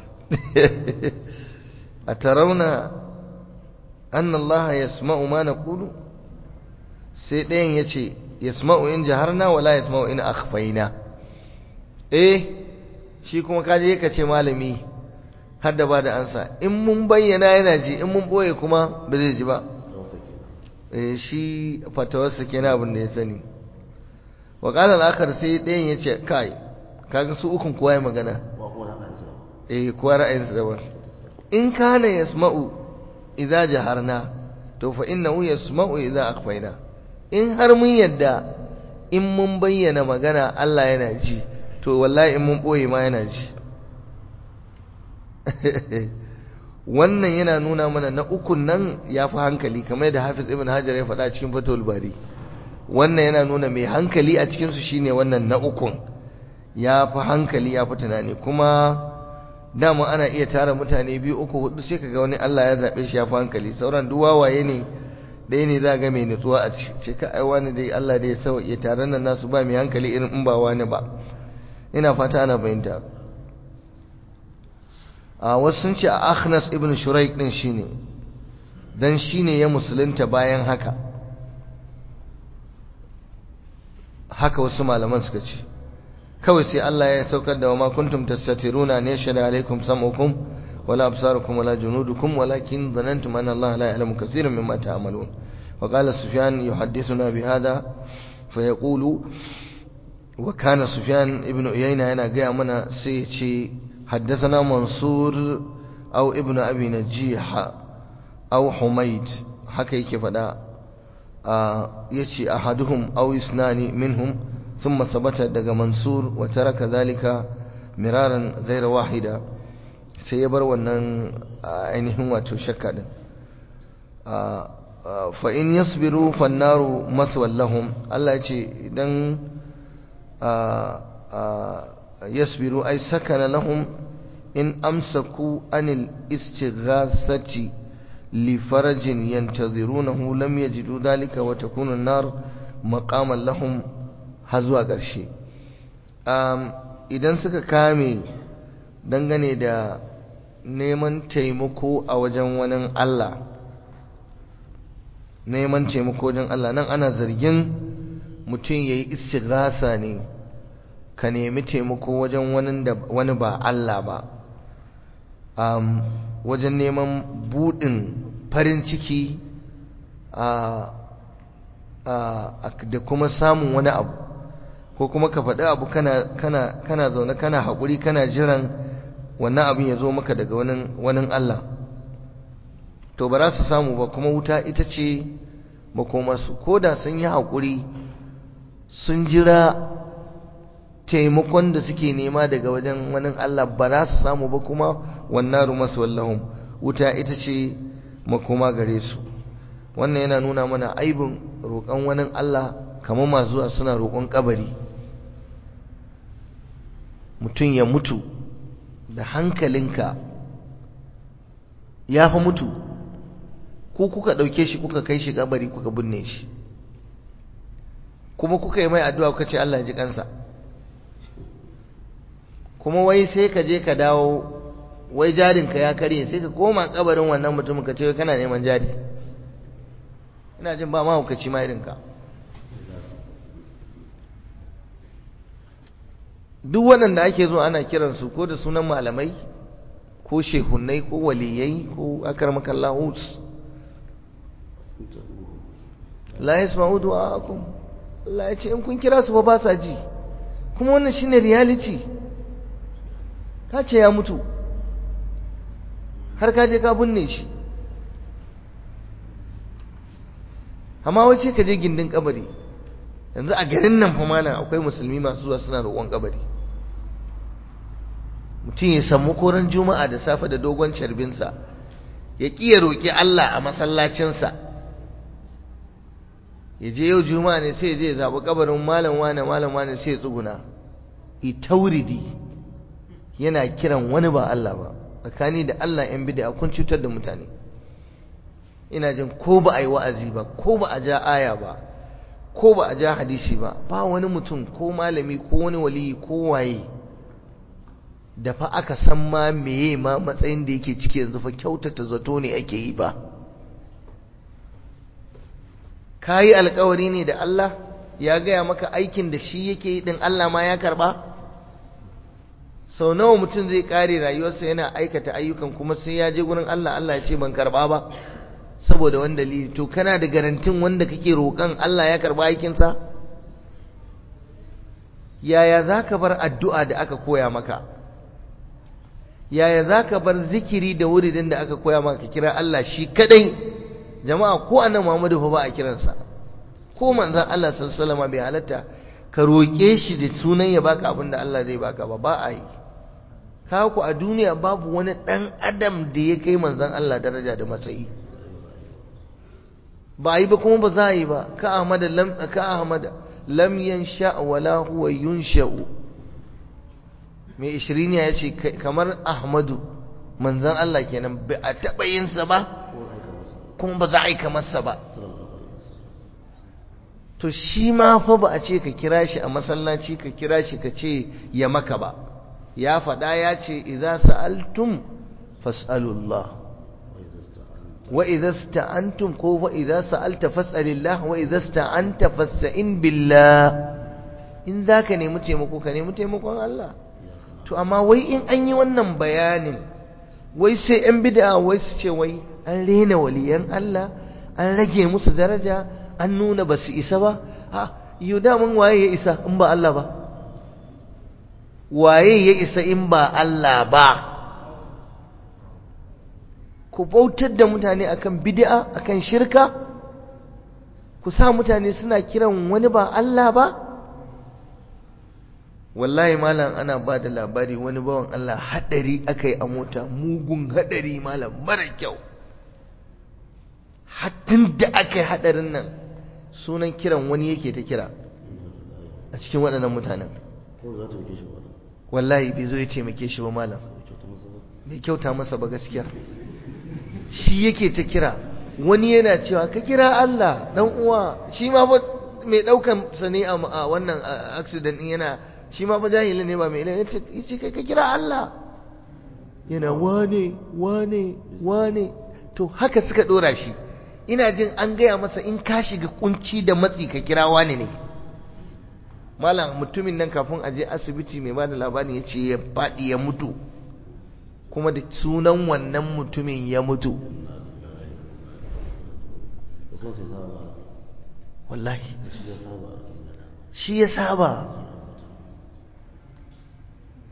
a tarauna an Allah yasma'u ma na ƙulu sai ɗayan ya ce yasma'u in jaharna wala yasma'u in akhfaina eh shi kuma kaje ka ce malami har da ba da ansa in mun bayyana yana ji in mun boye kuma ba zai ji ba eh shi fatawarsa kenan abin da ya sani wa qala al-akhar sai ɗayan ya ce kai kaga su ukun kowa ya magana eh kowa ra'ayinsa daban in kana yasma'u idza jaharna to fa innahu yasma'u idza akhfaina in har mun yadda in mun bayyana magana Allah yana ji to wallahi in mun boye ma yana ji wannan yana nuna mana na ukun nan ya fi hankali kamar da hafiz ibn hajar ya faɗa cikin fatul bari wannan yana nuna mai hankali a cikinsu shine wannan na ukun ya fi hankali ya fi tunani kuma dama ana iya tara mutane biyu uku hudu sai kaga wani Allah ya zaɓe shi ya fi hankali sauran duk wawaye ne ɗaya ne za ga mai nutsuwa a ce ka ai wani dai Allah dai ya sauke taron nan nasu ba mai hankali irin in ba wani ba ina fata ana fahimta a wasu sun ce a Akhnas ibn Shuraik din shine dan shine ya musulunta bayan haka haka wasu malaman suka ce kawai sai Allah ya saukar da wa ma kuntum tastatiruna ne shada alaikum sam'ukum ولا أبصاركم ولا جنودكم ولكن ظننتم أن الله لا يعلم كثيرا مما تعملون وقال سفيان يحدثنا بهذا فيقول وكان سفيان ابن عيينة هنا جاء منا سيتي حدثنا منصور أو ابن أبي نجيح أو حميد حكي كيف دا يتي أحدهم أو اثنان منهم ثم ثبت دق منصور وترك ذلك مرارا غير واحدا sai ya bar wannan ainihin wato shakka din fa in yasbiru fannaru maswallahum Allah ya ce idan yasbiru ay sakana lahum in amsaku anil istighasati li farajin yantazirunahu lam yajidu dhalika wa takunu an-nar maqaman lahum har zuwa ƙarshe idan suka kame dangane da neman taimako a wajen wani Allah neman taimako wajen Allah nan ana zargin mutum ya yi istighasa ne ka nemi taimako wajen wani ba Allah ba wajen neman buɗin farin ciki da kuma samun wani abu ko kuma ka faɗi abu kana zaune kana haƙuri kana jiran wannan abin ya zo maka daga wani Allah to ba za su samu ba kuma wuta ita ce makomarsu ko da sun yi haƙuri sun jira taimakon da suke nema daga wajen wani Allah ba za su samu ba kuma wannan rumasu wallahun wuta ita ce makoma gare su wannan yana nuna mana aibin roƙon wani Allah kamar masu zuwa suna roƙon kabari mutum ya mutu da hankalinka ya fa mutu ko kuka ɗauke shi kuka kai shi kabari kuka binne shi kuma kuka yi mai addu'a kuka ce Allah ji kansa kuma wai sai ka je ka dawo wai jarinka ya karye sai ka koma kabarin wannan mutumin ka ce kana neman jari ina jin ba mahaukaci ma irinka duk waɗanda ake zo ana kiransu ko da sunan malamai ko shehunai ko waliyai ko akarmakallahus la yasma'u du'aakum Allah ya ce in kun kira su ba ba sa ji kuma wannan shine reality ka ce ya mutu har ka je ka binne shi amma wace ka je gindin kabari yanzu a garin nan fa malam akwai musulmi masu zuwa suna roƙon kabari mutum ya samu koran juma'a da safe da dogon carbinsa ya ƙi ya roƙi Allah a masallacinsa ya je yau juma'a ne sai ya je ya zaɓi kabarin malam wane malam wane sai ya tsuguna itauridi yana kiran wani ba Allah ba tsakani da Allah yan bid'a kun cutar da mutane ina jin ko ba a yi wa'azi ba ko ba a ja aya ba ko ba a ja hadisi ba ba wani mutum ko malami ko wani waliyi ko waye da fa aka san ma meye ma matsayin da yake ciki yanzu fa kyautata zato ne ake yi ba kayi alkawari ne da Allah ya gaya maka aikin da shi yake yi din Allah ma ya karba sau nawa mutum zai kare rayuwarsa yana aikata ayyukan kuma sai ya je gurin Allah Allah ya ce ban karba ba saboda wani dalili to kana da garantin wanda kake roƙon Allah ya karba aikinsa yaya za ka bar addu'a da aka koya maka yaya za ka bar zikiri da wuridin da aka koya maka kira Allah shi kadai jama'a ko annan Muhammadu fa ba a kiransa ko manzon Allah sallallahu alaihi wasallam bai halatta ka roƙe shi da sunan ya baka abin da Allah zai baka ba ba a yi ku a duniya babu wani ɗan adam da ya kai manzon Allah daraja da matsayi ba a yi ba kuma ba za a yi ba ka ahmada lam ka ahmada lam yansha wala huwa yunsha'u mai ishiriniya ya ce kamar ahmadu manzon Allah kenan ba a taɓa yinsa ba kuma ba za a yi kamarsa ba to shi ma fa ba a ce ka kira shi a masallaci ka kira shi ka ce ya maka ba ya faɗa ya ce idza sa'altum fas'alullah wa idza sta'antum ko wa idza sa'alta fas'alillah wa idza sta'anta fasta'in billah in zaka nemi taimako ka nemi taimakon Allah to amma wai in an yi wannan bayanin wai sai yan bid'a wai su ce wai an rena waliyan Allah an rage musu daraja an nuna ba su isa ba ha yau damun waye ya isa in ba Allah ba waye ya isa in ba Allah ba ku bautar da mutane akan bid'a akan shirka ku sa mutane suna kiran wani ba Allah ba wallahi malam ana ba da labari wani bawan Allah hadari aka yi a mota mugun hadari malam mara kyau hattun da aka yi hadarin nan sunan kiran wani yake ta kira a cikin waɗannan mutanen wallahi bai zo ya taimake shi ba malam bai kyauta masa ba gaskiya shi yake ta kira wani yana cewa ka kira Allah dan uwa shi ma fa mai daukan sa ne a wannan accident din yana shi ma fa jahili ne ba mai ilimi yace kai ka kira Allah yana wane wane wane to haka suka dora shi ina jin an gaya masa in ka shiga kunci da matsi ka kira wane ne malam mutumin nan kafin aje asibiti mai bada labarin ya ce ya faɗi ya mutu kuma da sunan wannan mutumin ya mutu wallahi shi ya saba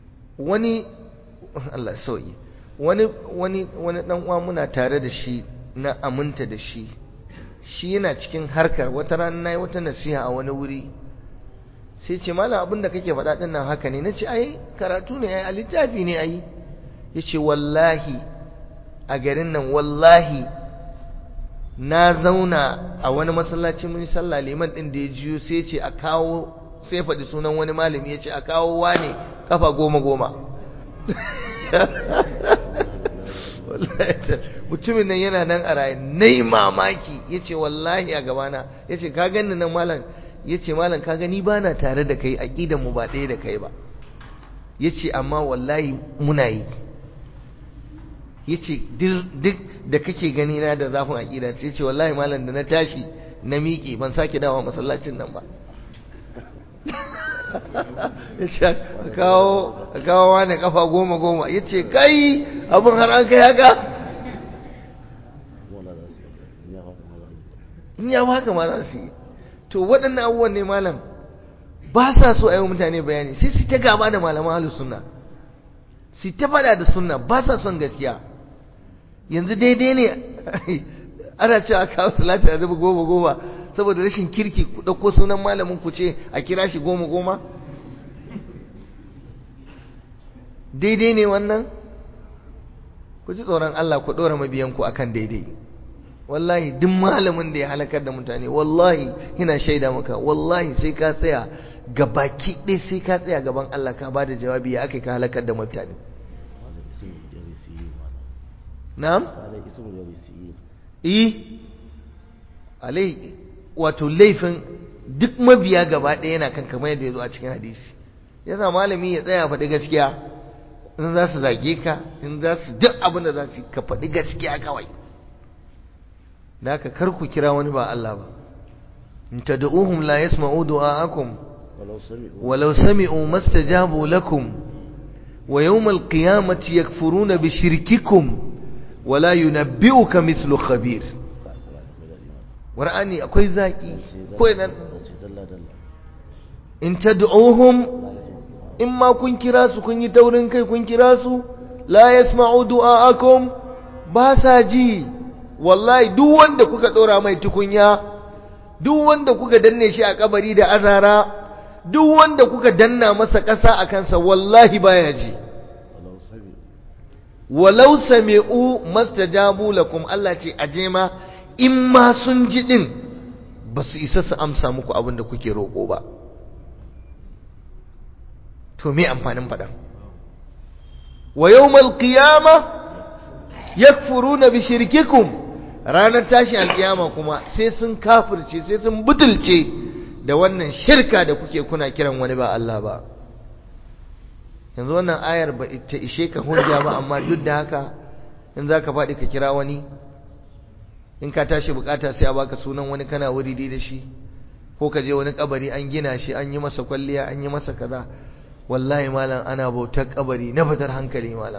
wani Allah sauyi wani wani wani dan uwa muna tare da shi na aminta da shi shi yana cikin harkar wata rana na yi wata nasiha a wani wuri sai ce malam abin da kake faɗa ɗin nan haka ne na ce ai karatu ne ai a littafi ne ai ya ce wallahi a garin nan wallahi na zauna a wani masallaci mun sallah liman ɗin da ya jiyo sai ce a kawo sai faɗi sunan wani malami ya ce a kawo wane kafa goma goma mutumin nan yana nan a raye na yi mamaki ya ce wallahi a gabana ya ce ka gani nan malam ya ce malam ka gani ba na tare da kai aƙidan mu ba ɗaya da kai ba ya ce amma wallahi muna yi ya ce duk da kake gani na da zafin aƙida sai ce wallahi malam da na tashi na miƙe ban sake dawa masallacin nan ba ya ce kawo wani kafa goma goma ya ce kai abin har an kai haka in ya haka ma za su yi to waɗannan abubuwan ne malam ba sa so a yi mutane bayani sai su ta gaba da malaman halin sunna su ta faɗa da sunna ba sa son gaskiya yanzu daidai ne ana cewa kawo salati a zuba goma goma saboda rashin kirki ku ɗauko sunan malamin ku ce a kira shi goma goma daidai ne wannan ku ji tsoron Allah ku ɗora mabiyanku akan daidai wallahi duk malamin da ya halakar da mutane wallahi ina shaida maka wallahi sai ka tsaya ga baki ɗaya sai ka tsaya gaban Allah ka ba da jawabi ya aka ka halakar da mutane na'am eh alai wato laifin duk mabiya gaba ɗaya yana kan kamar yadda ya zo a cikin hadisi yasa malami ya tsaya faɗi gaskiya in za su zage ka in za su duk abin da za su ka faɗi gaskiya kawai da haka kar ku kira wani ba Allah ba in tad'uhum la yasma'u du'aakum walau sami'u mastajabu lakum wa yawm al-qiyamati yakfuruna bi shirkikum wa la yunabbi'uka mithlu khabir qur'ani akwai zaki ko idan in tad'uhum in ma kun kira su kun yi taurin kai kun kira su la yasma'u du'aakum ba sa ji wallahi duk wanda kuka dora mai tukunya duk wanda kuka danne shi a kabari da azara duk wanda kuka danna masa ƙasa a kansa wallahi baya ji walau sami'u mastajabu lakum Allah ce aje ma in ma sun ji din ba su isa su amsa muku abin da kuke roƙo ba to me amfanin faɗa wa yawmal qiyama yakfuruna bi shirkikum ranar tashi alkiyama kuma sai sun kafirce sai sun butulce da wannan shirka da kuke kuna kiran wani ba Allah ba yanzu wannan ayar ba ta ishe ka hujja ba amma duk da haka in zaka faɗi ka kira wani in ka tashi bukata sai a baka sunan wani kana wuri da shi ko ka je wani kabari an gina shi an yi masa kwalliya an yi masa kaza wallahi malam ana bautar kabari na fitar hankali malam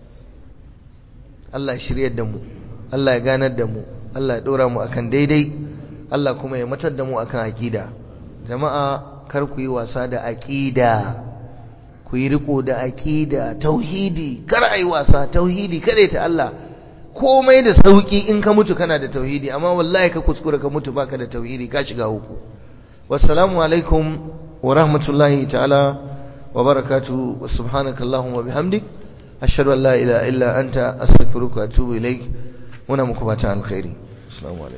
Allah shiryar da mu Allah ya ganar da mu Allah ya dora mu akan daidai Allah kuma ya matar da mu akan aqida jama'a kar ku yi wasa da aqida ku yi riko da aqida tauhidi kar ai wasa tauhidi kare ta Allah komai da sauki in ka mutu kana da tauhidi amma wallahi ka kuskura ka mutu baka da tauhidi ka shiga uku wassalamu alaikum wa rahmatullahi ta'ala wa barakatuhu wa subhanakallahumma bihamdik ashhadu an la ilaha illa anta astaghfiruka wa atubu ilaik muna muku fata alkhairi assalamu alaikum